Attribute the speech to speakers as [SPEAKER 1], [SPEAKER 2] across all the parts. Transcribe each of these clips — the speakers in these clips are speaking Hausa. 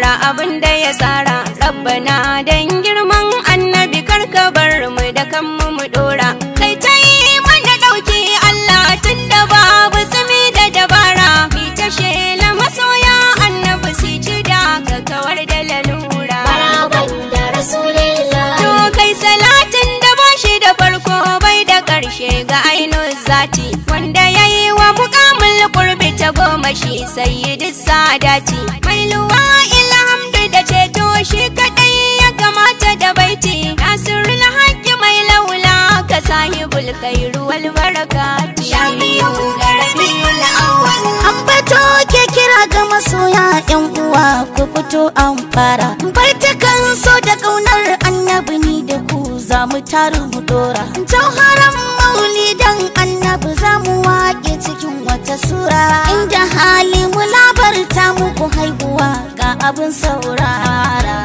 [SPEAKER 1] fara abin da ya tsara rabbana dan girman annabi karka bar mu da kanmu mu dora kai ta yi mana dauki Allah tun da babu tsimi da dabara mi ta shela masoya annabi su ci da ka kawar da lalura
[SPEAKER 2] Maraban da Rasulillah
[SPEAKER 1] To kai salatin da bashi da farko bai da ƙarshe ga ainun zati wanda ya yi wa mukamul kurbi ta goma shi sayyidi sadati mai luwa ilhamdu da ceto shi kadai ya kamata da baiti nasirul haqqi mai laula ka sahibul khairu wal barakati
[SPEAKER 2] Shafi'u ga Rabiul Awwal
[SPEAKER 3] Ambato ke kira ga masoya yan uwa ku fito an fara. Baitakan so da ƙaunar annabi ni da ku za mu taru mu dora. Jauharan maulidan annabi za mu waƙe cikin wata sura. Inda hali mu labarta muku haihuwa ga abin saurara.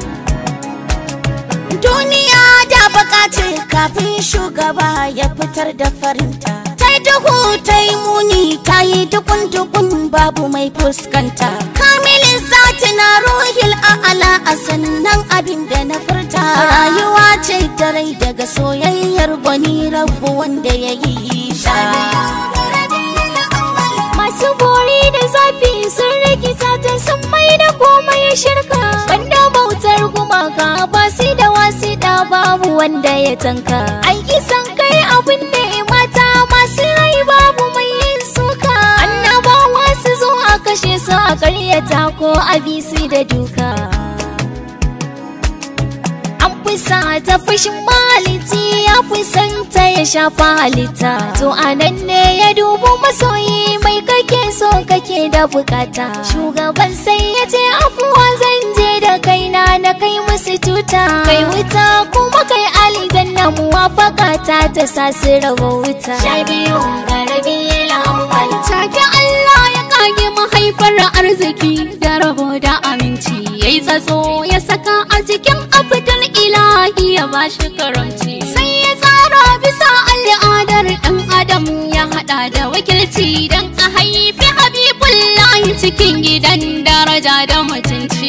[SPEAKER 3] Duniya da bukatar kafin shugaba ya fitar da farinta. Ta yi duhu ta yi muni ta yi dukun-dukun babu mai fuskanta. Kamilin zati na ruhil a'ala a sannan abin da na furta. Rayuwa ce ta rai daga soyayyar gwani rabu wanda ya yi ta.
[SPEAKER 2] Masu bori da zafi sun rikita ta sun mai da komai ya shirka Banda bautar gumaka ba su da wasu da babu wanda ya tanka Aiki san kai abin da mata masu rai babu mai yin suka Annabawa su zo a kashe su a karyata ko a bi su da duka An fusa ta fushin maliti ya fusanta ya shafa halitta To anan ne ya dubu masoyi mai kake so kake da bukata Shugaban sai ya ce afuwa zan je da kaina na kai musu tuta Kai wuta kuma kai aljanna muwafaka ta ta sa su raba wuta Sha biyu ga rabi la'awwal
[SPEAKER 4] Take Allah ya kage mahaifar arziki da rabo da aminci ya yi tsatso ya saka a cikin abdul ilahi ya ba shi karamci sai ya tsara bisa al'adar ɗan adam ya haɗa da wakilci don a haifi habibullahi cikin gidan daraja da mutunci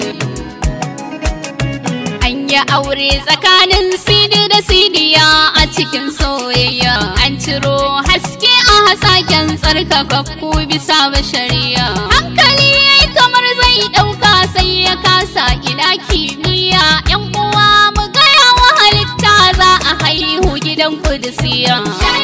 [SPEAKER 4] An yi aure tsakanin sidi da sidiya a cikin soyayya. An ciro haske a hasaken tsarkakakku bisa bashariya. Hankali ya yi kamar zai ɗauka sai ya kasa ina kimiyya. ‘Yan uwa mu gaya wa halitta za a haihu gidan kudisiya.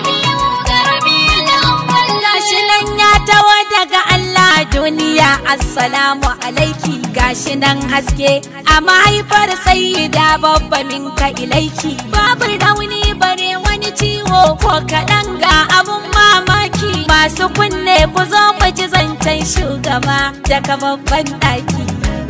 [SPEAKER 1] Gashi nan ya tawo daga Allah duniya Assalamu alaiki gashi nan haske a mahaifar sayyida babba minka ilaiki babu rauni bare wani ciwo ko kaɗan ga abun mamaki masu kunne ku zo mu ji zancen shugaba daga babban ɗaki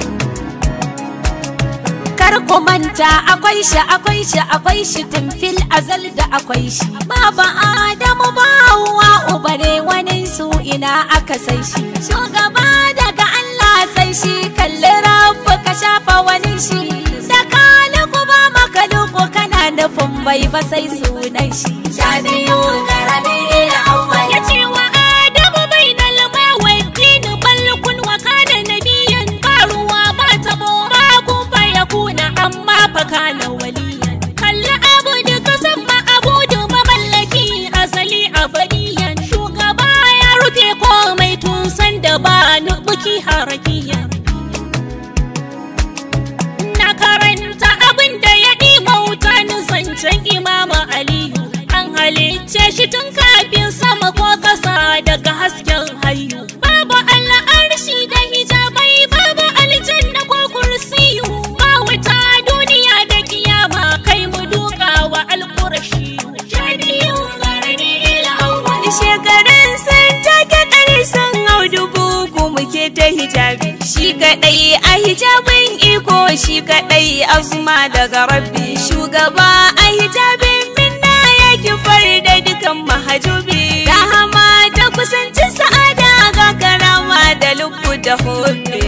[SPEAKER 1] kar ku manta akwai shi akwai shi akwai shi tun fil azal da akwai shi baba adamu ba hawa ubare wani su ina aka sai shi shugaba daga Allah sai shi kalli rabu ka shafa wani shi da kaliku ba maka duku kana nufin bai ba sai sunan shi sha biyu ga rabi'il awwal
[SPEAKER 4] Ya ce wa Adamu bai na lama wa dini balkun wa kana nabiyan karuwa ba tabo ba kuma ya kuna amma fa kana waliyan. Kalli abudu ka san ma abudu mamallaki asali abadiyan. Shugaba ya rufe komai tun san da ba nubuki harakiyan. Na karanta abin da ya ɗima wuta ni zancen imama Aliyu. An halicce shi tun kafin sama ko ƙasa daga hasken hayu. Babu al'arshi da hijabai babu aljanna ko kursiyu. Ba wuta duniya da kiyama kai mu duka wa alƙurashi. Shadiyu garani ilawwal.
[SPEAKER 1] shekarun sun take ɗari sun hau dubu ku muke ta hijabi shi kaɗai a hijabin iko shi kaɗai azuma daga rabbi shugaba a hijabin minna ya kifar da dukan mahajubi rahama da kusanci sa'ada ga karama da lubbu da hobe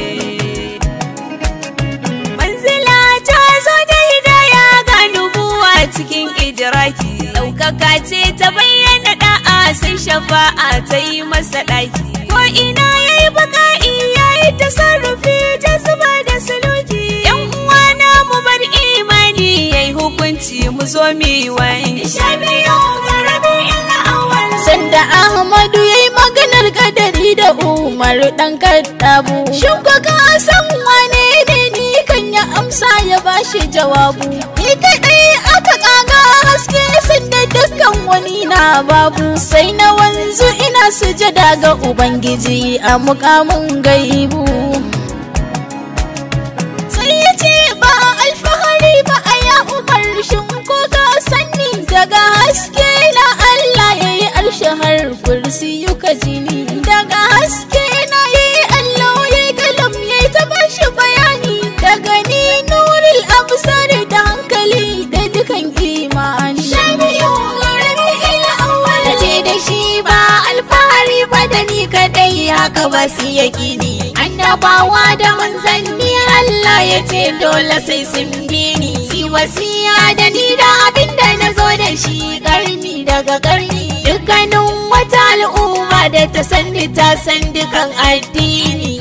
[SPEAKER 1] manzila ta zo da hidaya ga nubuwa cikin idiraki ɗaukaka ce ta bayyana da'a sai shafa'a ta yi masa ɗaki ko ina ya yi baka'i ya yi tasarrufi ta zuba da musulunci mu zo mu yi wani
[SPEAKER 3] Sanda Ahmadu ya yi maganar kadari da Umar ɗan kaddabu. Shin ko ka san wane ne ni kan ya amsa ya bashi jawabu. Ni kaɗai aka ƙaga haske sanda dukkan wani na babu. Sai na wanzu ina sujada ga Ubangiji a mukamin gaibu. Sai ya ce ba alfahari ba a ya Umar shin ko ka sani daga haske na Allah ya yi arshe har kursi yuka jini daga haske na ya yi Allah ya yi kalam ya yi ta bashi bayani daga ni nuril absar da hankali da dukan imani ta ce da shi ba alfahari ba da ni kadai haka ba su yakini annabawa da manzanni Allah ya ce dole sai sun bi ni si wasiya da ni da abin da na zo da shi karni daga karni dukkanin wata al'umma da ta sanni ta san dukan addini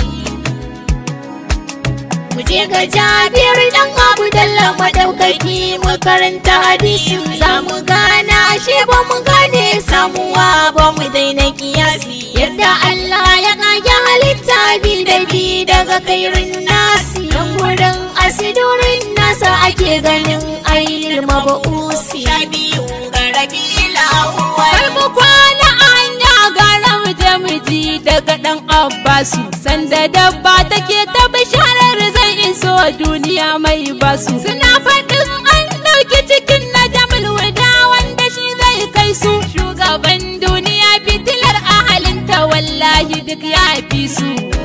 [SPEAKER 3] mu je ga jabir dan abu dalla madaukaki mu karanta hadisi za mu gana ashe ba mu gane samuwa ba mu daina kiyasi yadda Allah ya kage halitta bi da bi daga kairin nasi dan gurin asidurin nasa ake ganin ayyul mabusi
[SPEAKER 1] biyu ga rabila Har mu kwana anya gara mu je mu ji daga ɗan Abbasu sanda dabba take ta bisharar zai iso duniya mai basu suna faɗin an ɗauki cikin na jamal wada wanda shi zai kai su shugaban duniya fitilar ahalinta wallahi duk ya fi su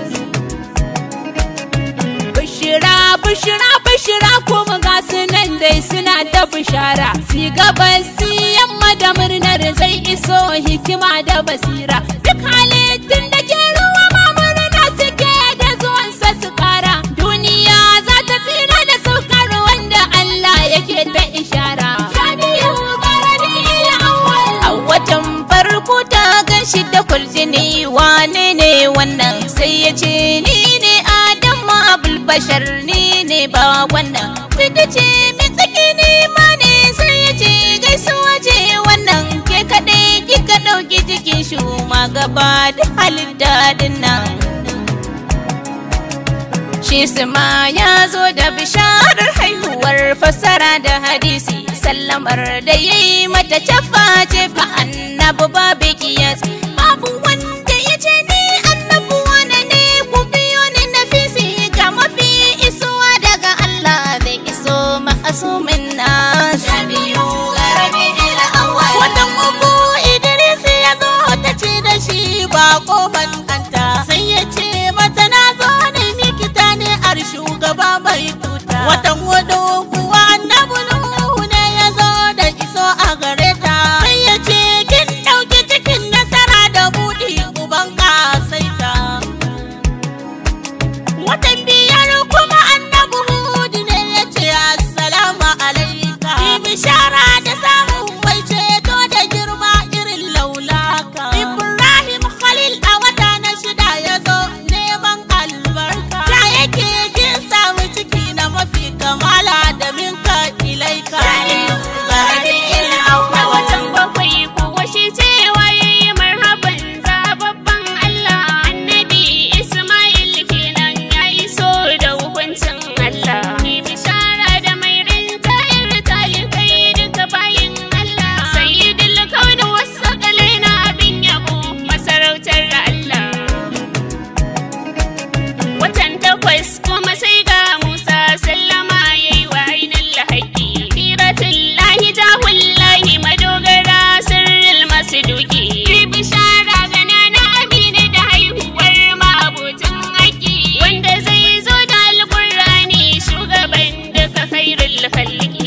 [SPEAKER 1] Bishira, bishira, bishira kuma ga su nan dai suna ta bishara. Si gabas si yamma da murnar zai iso hikima da basira. Duk halittun da ke ruwa ma murna suke da zuwansa su kara. Duniya za ta fira da saukar wanda Allah yake ta ishara.
[SPEAKER 3] a watan farko ta gan shi da kurjini wane ne wannan sai ya ce ni ne adamu abul bashar ni ne ba wannan sai ta ce me tsaki ni ma ne sai ya ce gaisuwa ce wannan ke kaɗai kika ɗauki jikin shi ma gaba da halitta dinnan Shi ma ya zo da bisharar haihuwar fassara da hadisi sallamar da ya yi mata cafa ce fa annabu babu kiyas babu wanda ya ce ni annabu wane ne ku biyo ni na fisi ga mafi isuwa daga Allah da iso ma'asumin nas Watan uku Idris ya zo ta ce da shi ba kofan kanta sai ya ce mata na zo ne nikita ne ar shugaba mai tuta. Watan hudu kuwa annabi Nuhu ne ya zo da iso a gare ta sai ya ce kin ɗauki cikin nasara da buɗi uban ƙasaita. Watan biyar kuma annabi Hudu ne ya ce assalamu alaika. Yi bishara da samun mai ceto da girma irin laulaka. Ibrahim Khalil a wata na shida ya zo neman albarka. Ta yake kin samu ciki na mafi kamala da minka ilaika.
[SPEAKER 4] A watan bakwai kuwa shi cewa ya yi marhaban zababban Allah annabi Ismail kenan ya iso da hukuncin Allah. Ni bishara da mai rinjayar talibai duka bayin Allah. Sayyidul kauni wasu kalai na abin yabo masarautar Allah. Watan takwas kuma sai ga Musa sallama ya yi wa ainihin lahaƙi. Firatun lahi jahun lahi madogara sirril masu duki. Yi bishara ga nana Amina da haihuwar ma'abucin haƙi. Wanda zai zo da alƙur'ani shugaban duka khairul khalqi.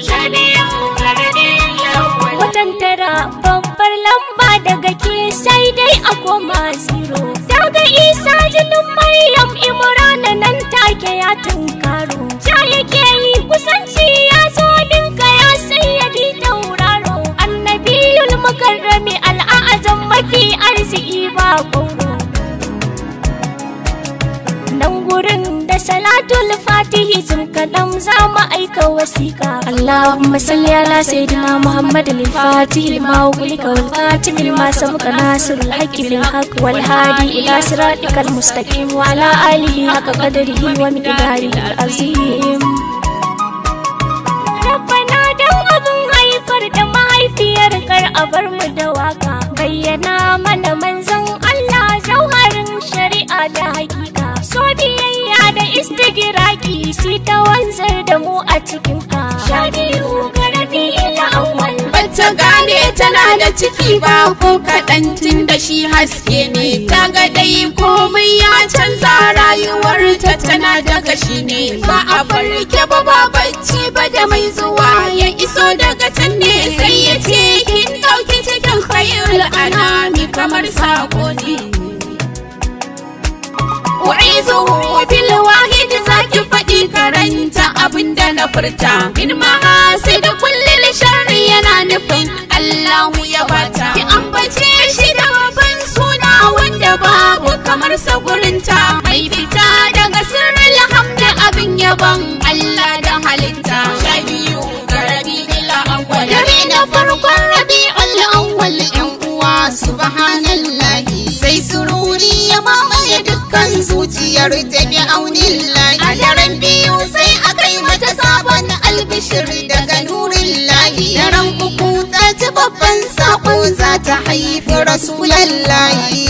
[SPEAKER 2] Watan tara babbar lamba daga ke sai dai a koma zero. Daga isa jinin Maryam Imrana nan take ya tunkaro. Ja yake yi kusanci ya zo ninka ya sayyadi tauraro. Annabiyul mukarrami al'azam mafi arziki ba gauro. Nan gurin da salatu salatul fatihi jim kaɗan za mu aika wasiƙa Allahumma salli ala sayyidina Muhammad al-fatih lima ulika wal khatim lima sabqa nasrul haqqi bil haqq wal hadi ila siratikal mustaqim wa ala alihi haqqa qadrihi wa miqdarihi al-azim Rabbana dan abin haifar da mahaifiyar kar a bar mu da waka bayyana mana manzon Allah jauharin shari'a da hakika so biyayya da istigiraki si ta wanzar da mu a cikin ka sha biyu garabi ila awwal
[SPEAKER 3] Bata gane tana da ciki ba ko kaɗan tun da shi haske ne ta ga dai komai ya canza rayuwarta tana da gashi ne ba a farke ba ba bacci ba da mai zuwa ya iso daga can ne sai ya ce kin ɗauki cikin khayul anami kamar sako ne Wa'izuhu bil wahid zaki faɗi karanta abinda na furta in ma da kullil sharri yana nufin Allahu ya bata ki ambace shi da babban suna wanda babu kamar sa gurinta mai fita daga sirrin hamda abin yabon Allah da halitta sha biyu ga rabi'ul awwal dare na farkon rabi'ul awwal yan uwa subhanallahi sai sururi ya mamaye dukkan zuciyar ta bi aunin lahi a daren biyu sai aka yi mata sabon albishir daga nurin lahi daren uku ta ci babban sako za ta haifi rasulallahi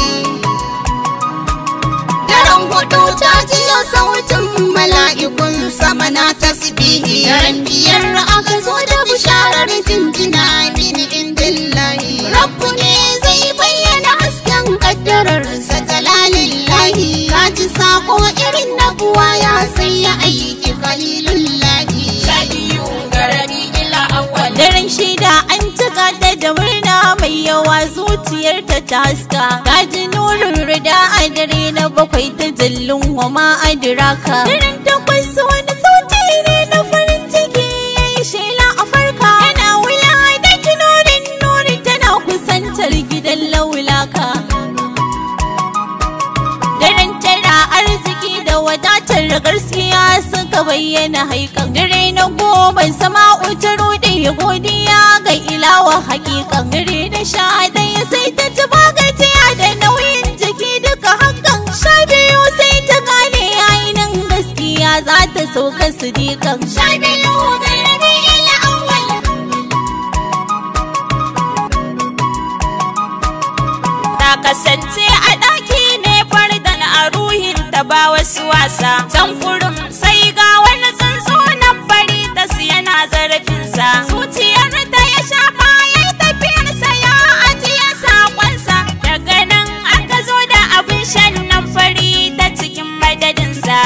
[SPEAKER 3] daren hudu ta jiyo sautin mala'ikun sama na tasbihi daren biyar aka zo da bisharar jinjina min indillahi rabbu ne zai bayyana hasken kaddararsa jalalillahi ka ji sako irin na buwa ya sai ya aiki khalilullahi sha biyu garari ila awwal
[SPEAKER 1] Daren shida an cika ta da murna mai yawa zuciyarta ta haska. Gaji nurin rida a dare na bakwai ta jallin wa ma adiraka. Daren takwas wani sauti ne na farin ciki ya yi shela a farka. Yana wula da nurin nuri tana kusantar gidan laulaka. Daren tara arziki da wadatar gaskiya suka bayyana haikan dare na goma sama'u ta rude godiya ga ilawa hakikan dare na sha ɗaya sai ta ci gajiya da nauyin jiki duka hakan sha biyu sai ta gane yayi nan gaskiya za ta sauka su dikan sha biyu ga rabi'il awwal
[SPEAKER 4] ta kasance a ɗaki ne fardan a ruhin ta ba wasu wasa can kurum sai ga wani tsuntsu nan fari ta yana zarafinsa zuciyar ta ya shafa ya yi tafiyarsa ya ajiye saƙonsa daga nan aka zo da abin shan nan fari ta cikin madadinsa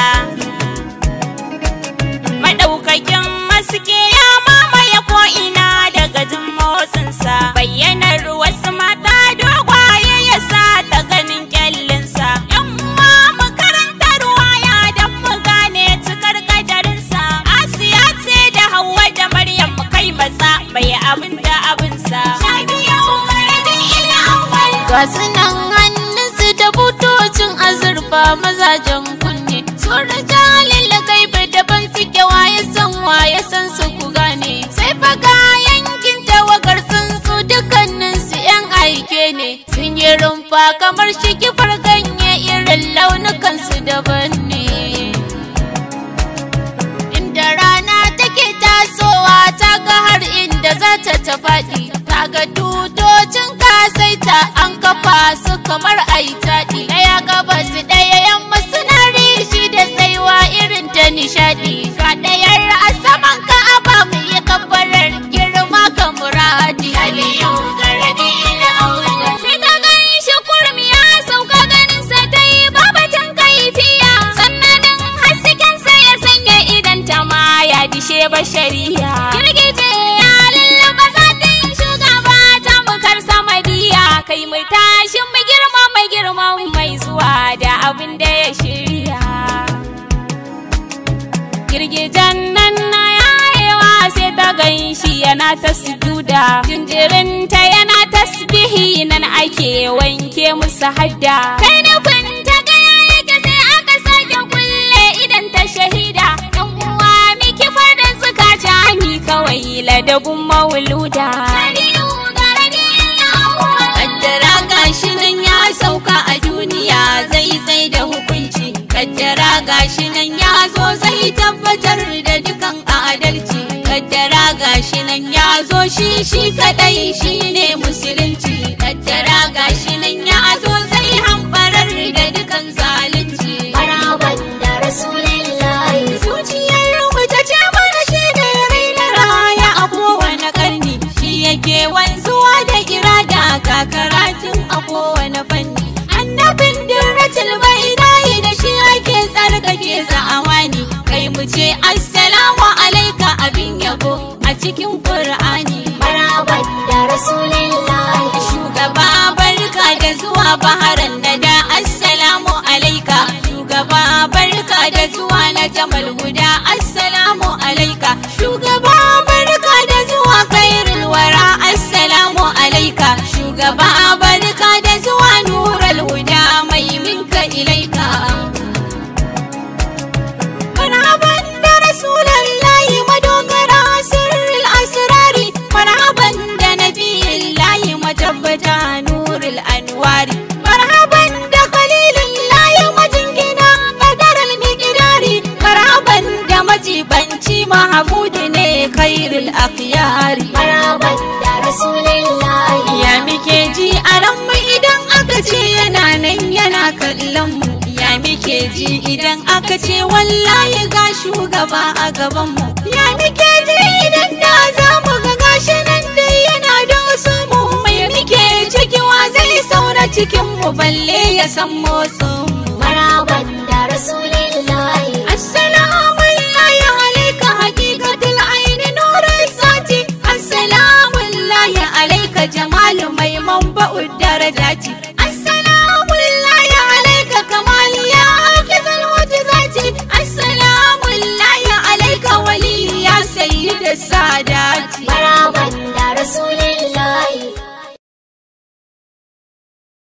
[SPEAKER 4] madaukakin maske ya mamaye ko'ina daga jin motsinsa bayyanar wasu mata dogwaye ya sa ta ganin kyallinsa yan uwa mu karanta ruwaya don mu gane cikar kadarinsa asiya ce da hawa da maryam mu kai matsa bai abin da abinsa
[SPEAKER 3] ga sunan hannunsu da butocin azurfa mazajen kunne sun rijalin lagaibe daban suke waye san waye san su ku gane sai faga yankin tawagar sun su dukkanin su yan aike ne sun yi rumfa kamar shigifar ganye irin launukan su daban ne inda rana take tasowa ta ga har inda za ta ta faɗi ta ga tutocin kasaita an kafa su kamar aitaɗi ɗaya gabas ɗaya yamma suna rishi da tsaiwa irin ta nishaɗi ga ɗayar a saman ka aba mu yi kabbarar girma ka muradi aliyu garadi ila aure sai ta gani shi kurum ya sauka ganin sa ta yi babatan kaifiya sannan hasken sa ya sanya idan ta ma ya dishe bashariya girgije ya lullaba zatin shugaba ta mukar samadiya kai mai tashin mu girma mai girma mai zuwa da abin da ya shirya girgijen nan na yayewa sai ta gan shi yana ta sujuda jinjirinta yana tasbihi nan ake wanke musu hadda kai nufin ta ga yake sai aka sake kulle idan ta shahida
[SPEAKER 1] kawai ladabin mauluda kaddara gashi nan ya sauka a duniya zai tsaye da hukunci kaddara gashi nan ya zo zai tabbatar da dukan adalci kaddara gashi nan ya zo shi shi kadai shi ne musulunci kaddara gashi nan ya zo zai hambarar da dukan zalunci
[SPEAKER 2] Maraban da Rasulillahi
[SPEAKER 1] zuciyar mu ta ce mana shi ne rai na raya a kowane karni shi yake wanzuwa da irada ga karatun a kowane fanni annabin dirratul bainahi da shi ake tsarkake za'awani kai mu ce assalamu alaika abin yabo a cikin qur'ani
[SPEAKER 2] Maraban da Rasulillahi
[SPEAKER 1] shugaba barka da zuwa baharan da da assalamu alaika shugaba barka da zuwa na jamal guda assalamu alaika shugaba barka da zuwa khairul wara assalamu alaika shugaba barka da zuwa nurul huda mai minka ilaika marhaban da rasulallahi madogara sirril asrari marhaban da nabiyillahi matabbata nurul anwari marhaban da khalilullahi majingina qadarul miqdari marhaban da majibanci mahmud ne khairul akhyari
[SPEAKER 2] Maraban da Rasulillahi
[SPEAKER 1] ya muke ji a ranmu idan aka ce yana nan yana kallon mu ya muke ji idan aka ce wallahi ga shugaba a gaban mu ya muke ji idan da za mu ga gashi nan dai yana da wasu mu mai muke cikiwa zai saura cikin mu balle ya san motsin mu
[SPEAKER 2] Maraban da Rasulillahi
[SPEAKER 1] Assalamu alaika hakikatul aini nurin sati Assalamu alaika jamalu mai manba'ud darajati